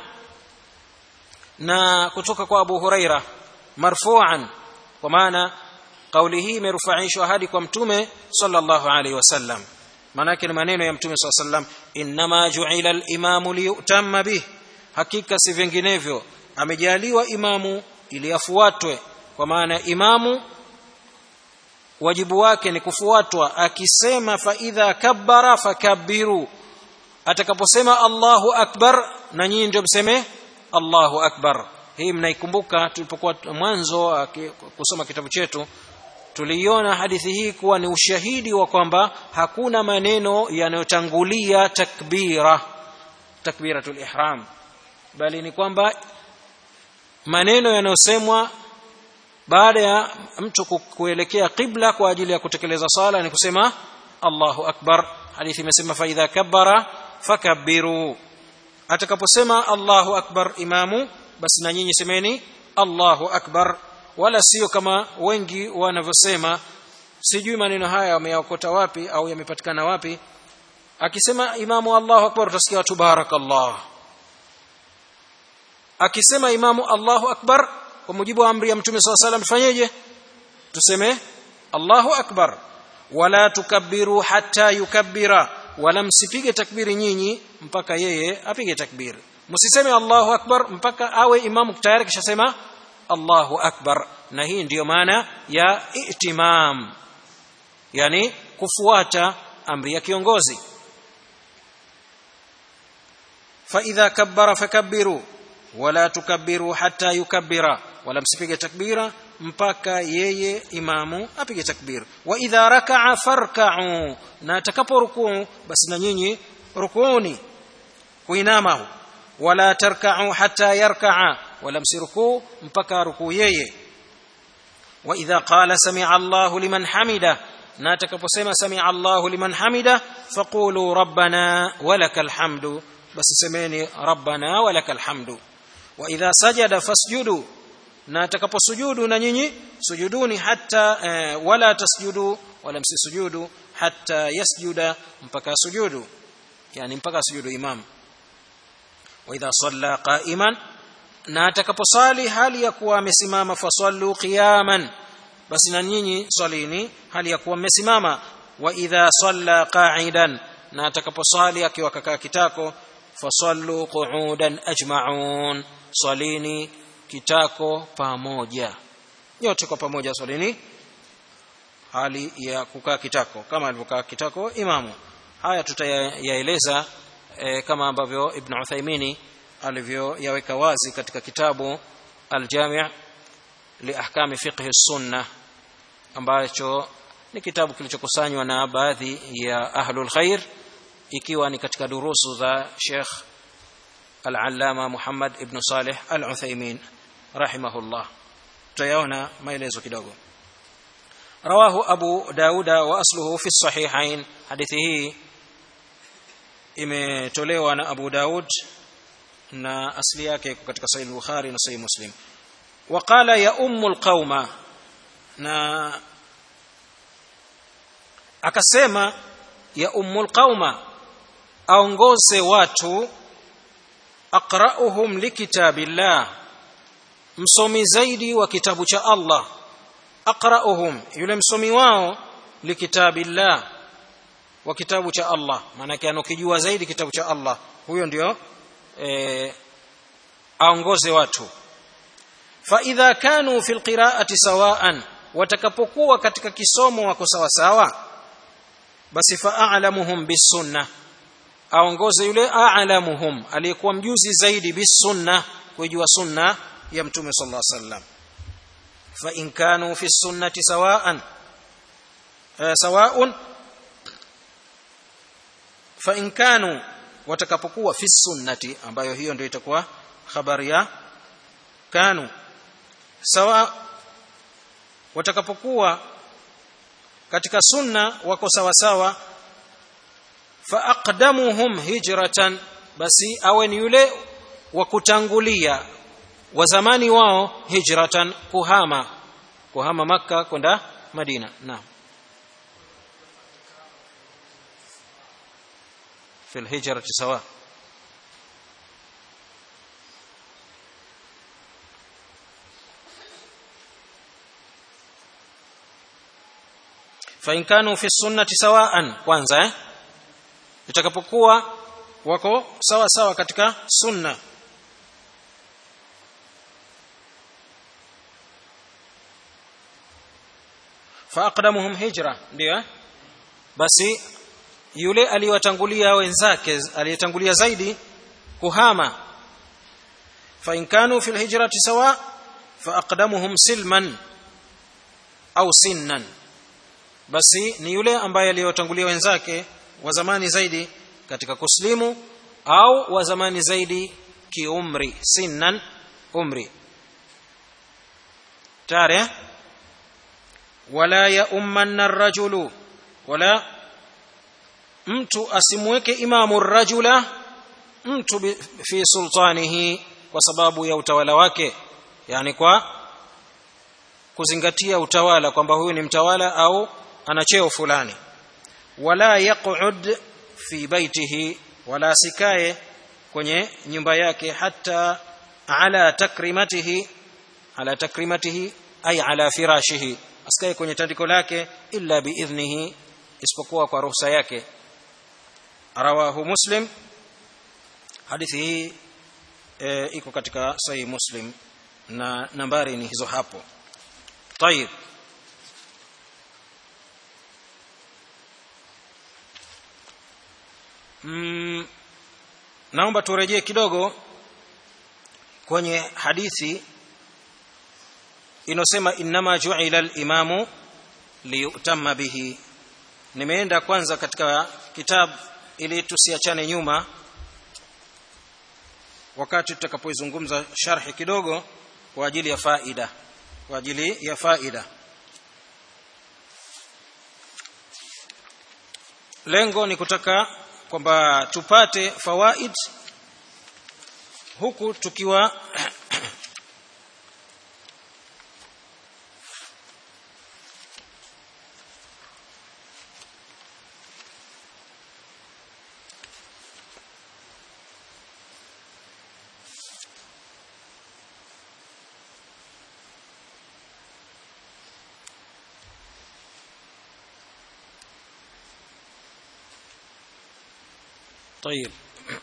na kutoka kwa Abu Huraira marfu'an kwa maana kauli hii imerufaishwa hadi kwa mtume sallallahu alaihi wasallam maana yake ni maneno ya mtume sallallahu alaihi wasallam inma ju'ila al-imamu liyutamma bih hakika si vinginevyo amejaliwa imamu ili afuatwe kwa maana imamu wajibu wake ni kufuatwa akisema fa idha kabbara fakabbiru atakaposema Allahu akbar na nyinyi ndio mseme Allahu akbar hii mnaikumbuka tulipokuwa mwanzo kusoma kitabu chetu tuliiona hadithi hii kuwa ni ushahidi wa kwamba hakuna maneno yanayotangulia takbira takbiratul ihram bali ni kwamba maneno yanayosemwa baada ya mtu kuelekea qibla kwa ajili ya kutekeleza sala ni kusema Allahu akbar hadithi imesema fa idha kabbara fakabbiru atakaposema Allahu akbar imamu basi na nyinyi semeni Allahu akbar wala sio kama wengi wanavyosema sijui maneno haya wameyaokota wapi au yamepatikana wapi akisema imamu Allahu akbar utasikia watu barakallah akisema imamu Allahu akbar kwa mujibu wa amri ya mtume swalla salam tufanyeje tuseme Allahu akbar wala tukabbiru hatta yukabbira wala msipige takbiri nyinyi mpaka yeye apige takbiri msiseme Allahu akbar mpaka awe imamu tayari kishasema Allahu akbar na hii ndiyo maana ya itimam yani kufuata amri ya kiongozi fa idha kabbara fakabbiru wala tukabbiru hatta yukabbira wala msipige takbira mpaka yeye imamu apige takbir wa idha raka'a farka'u na atakapo rukuu basi na nyinyi rukuuni kuinama wala tarka'u hatta yarka'a wala msirukuu mpaka rukuu yeye wa idha qala sami'a Allahu liman hamida na atakaposema sami'a Allahu liman hamida faqulu rabbana walakal hamdu basi semeni rabbana walakal hamdu wa idha sajada fasjudu na atakaposujudu na nyinyi sujuduni hatta eh, wala tasjudu wala msisujudu hatta yasjuda mpaka sujudu yani mpaka sujudu imam wa idha salla qa'iman na atakaposali hali ya kuwa amesimama fasallu qiyaman basi na nyinyi swalini hali ya kuwa mmesimama wa idha salla qa'idan na atakaposali akiwa kakaa kitako fasallu qu'udan ajma'un swalini kitako pamoja nyote kwa pamoja swalini hali ya kukaa kitako kama alivyokaa kitako imamu haya tutayaeleza e, kama ambavyo ibn Uthaymini alivyoyaweka wazi katika kitabu al-Jami' li ahkami fiqh sunna ambacho ni kitabu kilichokusanywa na baadhi ya ahlul khair ikiwa ni katika durusu za Sheikh Al-Allama Muhammad ibn Salih Al-Uthaymeen rahimahullah tutayaona maelezo kidogo rawahu Abu Dauda wa asluhu fi sahihain hadithi hii imetolewa na Abu Daud na asli yake iko katika Sahih Bukhari na Sahih Muslim waqala ya ummu alqauma na akasema ya ummu alqauma aongoze watu aqra'uhum likitabillah msomi zaidi wa kitabu cha Allah aqra'uhum yule msomi wao likitabillah wa kitabu cha Allah maana yake anokijua zaidi kitabu cha Allah huyo ndio e, aongoze watu fa idha kanu fil qira'ati sawa'an watakapokuwa katika kisomo wako sawa sawa basi fa a'lamuhum bisunnah aongoze yule a'lamuhum aliyekuwa mjuzi zaidi bisunna kujua sunna ya mtume sallallahu alaihi wasallam fa in kanu fi sunnati sawa'an sawa'un fa in kanu watakapokuwa fi sunnati ambayo hiyo ndio itakuwa habari ya kanu sawa watakapokuwa katika sunna wako sawa sawa fa aqdamuhum hijratan basi awe ni yule wa kutangulia wa zamani wao hijratan kuhama kuhama makka kwenda madina naam في الهجرة سواء فإن كانوا في السنة سواء kwanza eh itakapokuwa wako sawa sawa katika sunna faaqdamuhum hijra ndio eh basi yule aliyotangulia wenzake aliyetangulia zaidi kuhama fa in kanu fil hijrati sawa fa aqdamuhum silman au sinnan basi ni yule ambaye aliyotangulia wenzake wa zamani zaidi katika kuslimu au wa zamani zaidi kiumri sinnan umri tare wala ya ummanna rajulu wala mtu asimweke imamu rajula mtu fi sultanihi kwa sababu ya utawala wake yani kwa kuzingatia utawala kwamba huyu ni mtawala au ana cheo fulani wala yaq'ud fi baitihi wala sikae kwenye nyumba yake hata ala takrimatihi ala takrimatihi ay ala firashihi asikae kwenye tandiko lake illa biidhnihi isipokuwa kwa ruhusa yake rawahu muslim hadithi hii e, iko katika sahih muslim na nambari ni hizo hapo tayib mm, naomba turejee kidogo kwenye hadithi inosema innama ju'ila al-imamu liyutamma bihi nimeenda kwanza katika kitabu ili tusiachane nyuma wakati tutakapoizungumza sharhi kidogo kwa ajili ya faida kwa ajili ya faida lengo ni kutaka kwamba tupate fawaid huku tukiwa طيب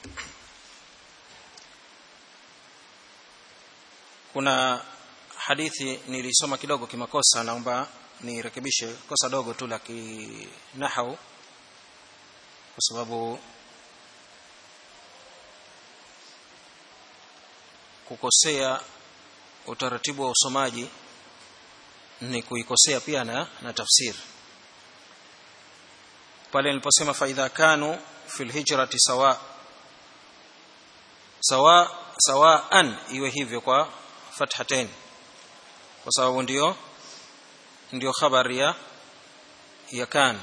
kuna hadithi nilisoma kidogo kimakosa naomba nirekebishe kosa dogo tu la kinahau kwa sababu kukosea utaratibu wa usomaji ni kuikosea pia na, na tafsiri pale niliposema faidha kanu fi lhijrati sawa sawa sawaan iwe hivyo kwa fathatain kwa sababu ndio ndio khabari ya ya kan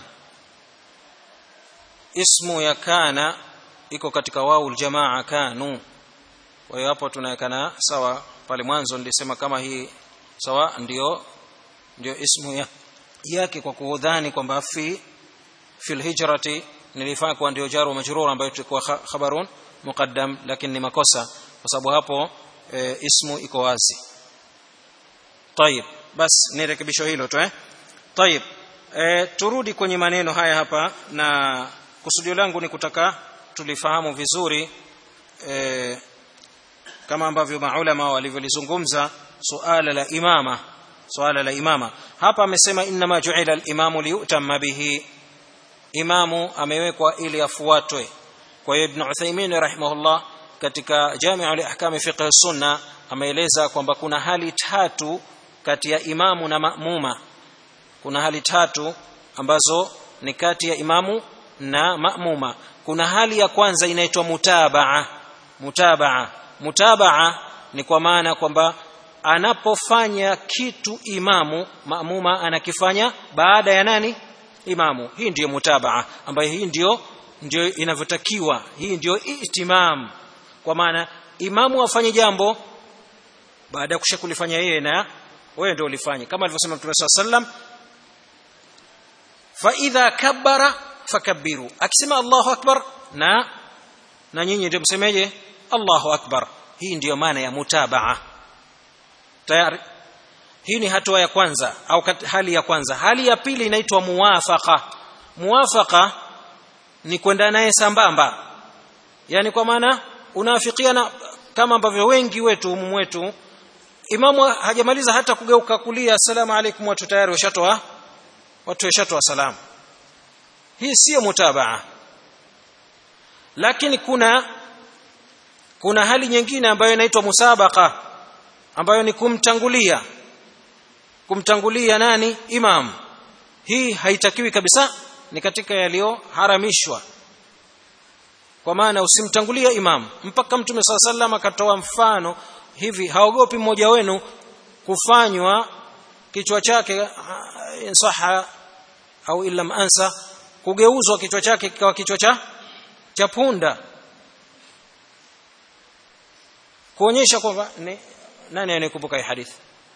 ismu ya kana iko katika wau aljamaa kanu kwa hiyo hapo tunawekana sawa pale mwanzo nilisema kama hii sawa ndio ndio ismu ya yake kwa kuudhani kwamba fi fil hijrati nilifaa kuwa ndio jaru majrur ambayo tulikuwa khabarun muqaddam lakini ni makosa kwa sababu hapo e, ismu iko wazi طيب bas ni rekebisho hilo tu eh طيب e, turudi kwenye maneno haya hapa na kusudio langu ni kutaka tulifahamu vizuri e, kama ambavyo maulama walivyolizungumza suala la imama suala la imama hapa amesema inma ju'ila al-imamu liyutamma bihi imamu amewekwa ili afuatwe kwa hiyo ibn Uthaymeen rahimahullah katika Jami'u al-Ahkam fiqh sunna ameeleza kwamba kuna hali tatu kati ya imamu na maamuma kuna hali tatu ambazo ni kati ya imamu na maamuma kuna hali ya kwanza inaitwa mutabaa mutabaa mutabaa ni kwa maana kwamba anapofanya kitu imamu maamuma anakifanya baada ya nani imamu hii ndiyo mutabaa ambayo hii ndiyo ndio inavyotakiwa hii ndio itimam kwa maana imamu afanye jambo baada ya kusha kulifanya yeye na wewe ndio ulifanye kama alivyosema Mtume SAW sallam fa idha kabbara fakabbiru akisema Allahu akbar na na nyinyi ndio msemeje Allahu akbar hii ndiyo maana ya mutabaa tayari hii ni hatua ya kwanza au hali ya kwanza hali ya pili inaitwa muwafaqa muwafaqa ni kwenda naye sambamba yani kwa maana unaafikiana kama ambavyo wengi wetu umumu wetu imamu hajamaliza hata kugeuka kulia assalamu alaikum watu tayari washatoa watu washatoa salamu hii sio mutabaa lakini kuna kuna hali nyingine ambayo inaitwa musabaka ambayo ni kumtangulia kumtangulia nani imam hii haitakiwi kabisa ni katika yaliyoharamishwa kwa maana usimtangulia imam mpaka mtume saa sallam akatoa mfano hivi haogopi mmoja wenu kufanywa kichwa chake insaha au illam ansa kugeuzwa kichwa chake kikawa kichwa cha cha punda kuonyesha kwamba nani anayekumbuka hii hadithi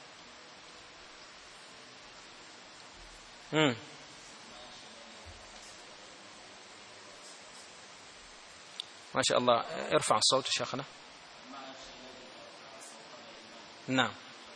hmm. ما شاء الله ارفع الصوت شيخنا naam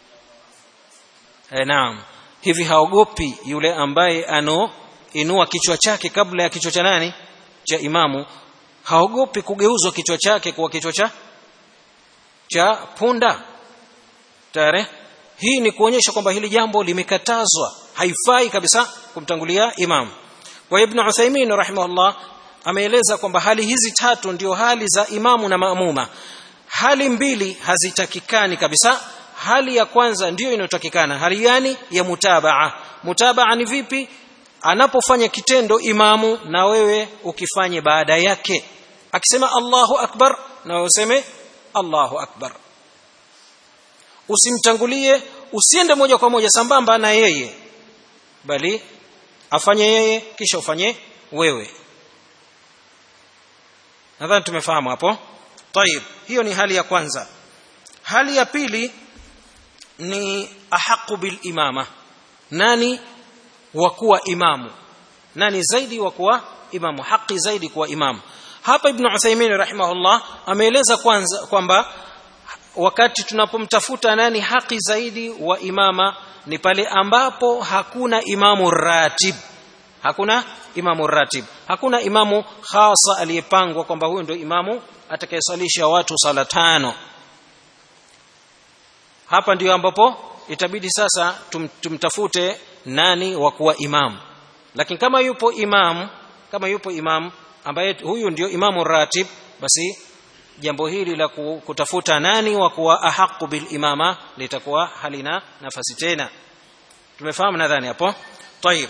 e, naam hivi haogopi yule ambaye ano inua kichwa chake kabla ya kichwa cha nani cha imamu haogopi kugeuzwa kichwa chake kuwa kichwa cha cha punda tayari hii ni kuonyesha kwamba hili jambo limekatazwa haifai kabisa kumtangulia imam kwa ibn Uthaymeen rahimahullah ameeleza kwamba hali hizi tatu ndio hali za imamu na maamuma hali mbili hazitakikani kabisa hali ya kwanza ndiyo inayotakikana hali gani ya mutabaa mutabaa ni vipi anapofanya kitendo imamu na wewe ukifanye baada yake akisema Allahu akbar na wewe useme Allahu akbar usimtangulie usiende moja kwa moja sambamba na yeye bali afanye yeye kisha ufanye wewe nadhani tumefahamu hapo طيب hiyo ni hali ya kwanza hali ya pili ni ahaqu bil imama nani wa kuwa imamu nani zaidi wa kuwa imamu haki zaidi kuwa imamu hapa ibn Uthaymeen rahimahullah ameeleza kwanza kwamba wakati tunapomtafuta nani haki zaidi wa imama ni pale ambapo hakuna imamu ratib hakuna imamu ratib hakuna imamu khasa aliyepangwa kwamba huyu ndio imamu atakayesalisha watu sala tano hapa ndiyo ambapo itabidi sasa tum, tumtafute nani wa kuwa imamu lakini kama yupo imamu kama yupo imamu ambaye huyu ndio imamu ratib basi jambo hili la kutafuta nani wa kuwa ahaqu bil imama litakuwa halina nafasi tena tumefahamu nadhani hapo tayib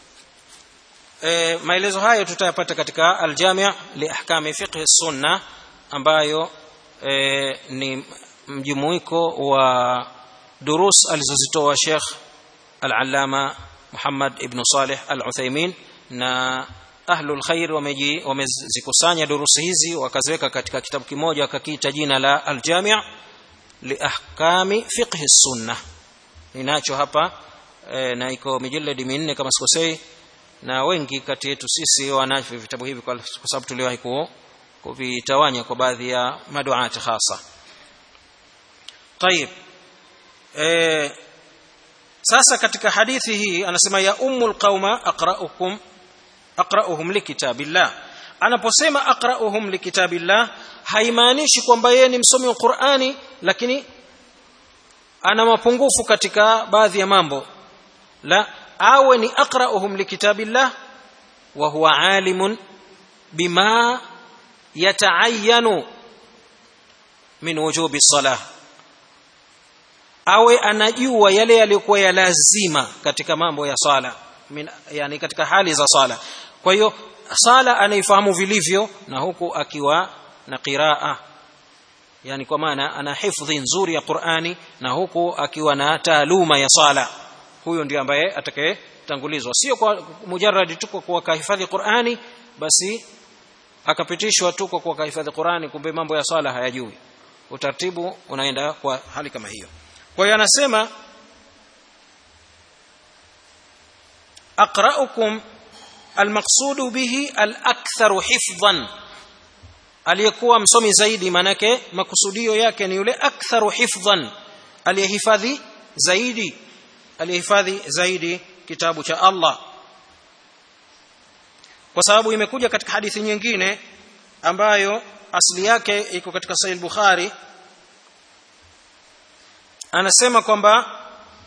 e, maelezo hayo tutayapata katika aljami' li ahkami fiqh sunna ambayo e, ni mjumuiko wa durus alizozitoa Sheikh Al-Allama Muhammad ibn Saleh Al-Uthaymeen na ahlul khair wameji wamezikusanya durusi hizi wakaziweka katika kitabu kimoja wakakiita jina la Al-Jami' li ahkami fiqh sunna ninacho hapa e, na iko mijalladi minne kama sikosei na wengi kati yetu sisi wanavyo vitabu hivi kwa sababu tuliwahi kuvitawanya kwa baadhi ya maduati hasa طيب e, sasa katika hadithi hii anasema ya ummul qauma aqra'ukum aqra'uhum likitabillah anaposema aqra'uhum likitabillah haimaanishi kwamba yeye ni msomi wa Qur'ani lakini ana mapungufu katika baadhi ya mambo la awe ni aqra'uhum likitabillah wa huwa alimun bima yata'ayyanu min wujubi salah awe anajua yale yaliyokuwa ya lazima katika mambo ya sala min, yani katika hali za sala kwa hiyo sala anaifahamu vilivyo na huku akiwa na qiraa yani kwa maana ana hifdhi nzuri ya Qur'ani na huku akiwa na taaluma ya sala huyo ndio ambaye atakayetangulizwa sio kwa mujarradi tu kwa kahifadhi Qur'ani basi akapitishwa tu kwa kuhifadhi Qur'ani kumbe mambo ya swala hayajui utaratibu unaenda kwa hali kama hiyo kwa hiyo anasema aqra'ukum almaqsudu bihi alaktharu hifdhan aliyekuwa msomi zaidi manake makusudio yake ni yule aktharu hifdhan aliyehifadhi zaidi aliyehifadhi zaidi kitabu cha Allah kwa sababu imekuja katika hadithi nyingine ambayo asili yake iko katika Sahih Bukhari anasema kwamba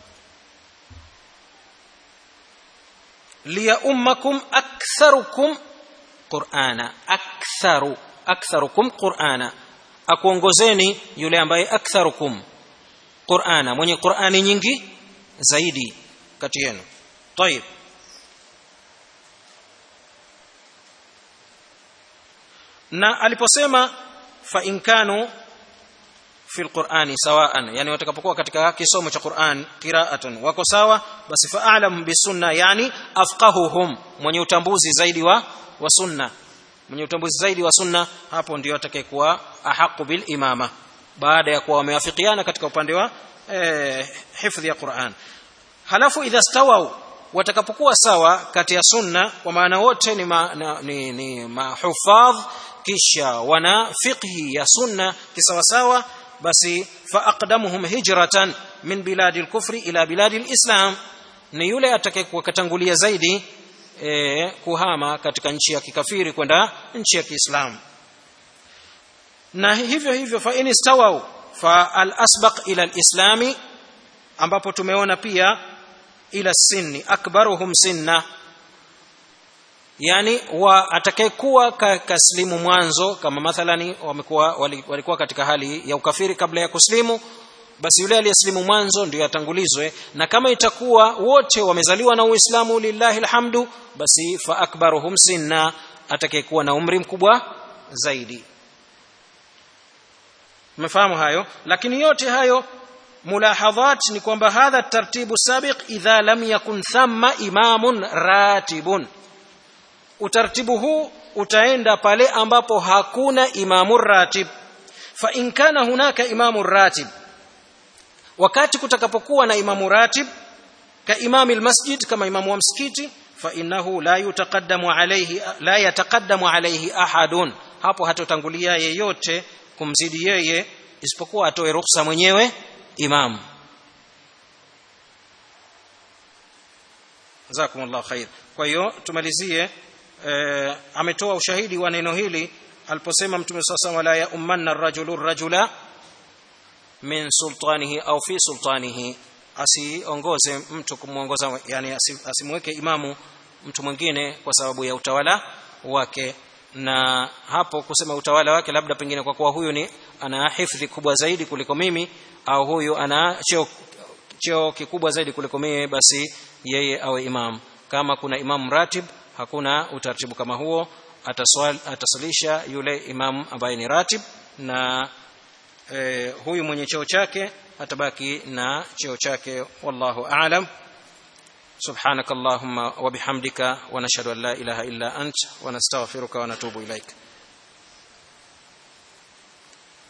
liya ummakum aktharukum qur'ana aktharu aktharukum qur'ana akuongozeni yule ambaye aktharukum qur'ana mwenye qur'ani nyingi zaidi kati yenu طيب na aliposema fa in kanu fi alqur'ani sawaan yani watakapokuwa katika kisomo cha Qur'an qira'atan wako sawa basi fa a'lam bisunna yani afqahuhum mwenye utambuzi zaidi wa wa sunna mwenye utambuzi zaidi wa sunna hapo ndio atakayekuwa ahaqu bil imama baada ya kuwa wamewafikiana katika upande wa eh, hifdhi ya Qur'an halafu idha stawau watakapokuwa sawa kati ya sunna kwa maana wote ni, ma, na, ni, ni mahufadh kisha wana fiqhi ya sunna kisawasawa basi fa aqdamuhum hijratan min biladi al-kufri ila biladi al-islam ni yule atakayekuwa katangulia zaidi e, kuhama katika nchi ya kikafiri kwenda nchi ya Kiislamu na hivyo hivyo fa in istawau fa al-asbaq ila al-islami ambapo tumeona pia ila sinni akbaruhum sinna yani wa atakayekuwa kaslimu mwanzo kama mathalani wamekuwa walikuwa katika hali ya ukafiri kabla ya kuslimu basi yule aliyeslimu mwanzo ndio atangulizwe na kama itakuwa wote wamezaliwa na Uislamu lillahi alhamdu basi fa akbaruhum sinna atakayekuwa na umri mkubwa zaidi umefahamu hayo lakini yote hayo mulahadhat ni kwamba hadha tartibu sabiq idha lam yakun thamma imamun ratibun utaratibu huu utaenda pale ambapo hakuna imamu ratib fa in kana hunaka imamu ratib wakati kutakapokuwa na imamu ratib ka imami almasjid kama imamu wa msikiti fa innahu la yutaqaddamu alayhi la yataqaddamu alayhi ahadun hapo hatotangulia yeyote kumzidi yeye isipokuwa atoe ruhusa mwenyewe imam jazakumullahu khair kwa hiyo tumalizie e, ametoa ushahidi wa neno hili aliposema mtume sasa wala ya ummanna ar-rajulu rajula min sultanihi au fi sultanihi asiongoze mtu kumuongoza yani asimweke imamu mtu mwingine kwa sababu ya utawala wake na hapo kusema utawala wake labda pengine kwa kuwa huyu ni ana hifdhi kubwa zaidi kuliko mimi au huyu ana cheo cheo kikubwa zaidi kuliko mimi basi yeye awe imam kama kuna imam ratib hakuna utaratibu kama huo ataswal, atasalisha yule imam ambaye ni ratib na e, huyu mwenye cheo chake atabaki na cheo chake wallahu aalam سبحانك اللهم وبحمدك ونشهد ان لا اله الا انت ونستغفرك ونتوب اليك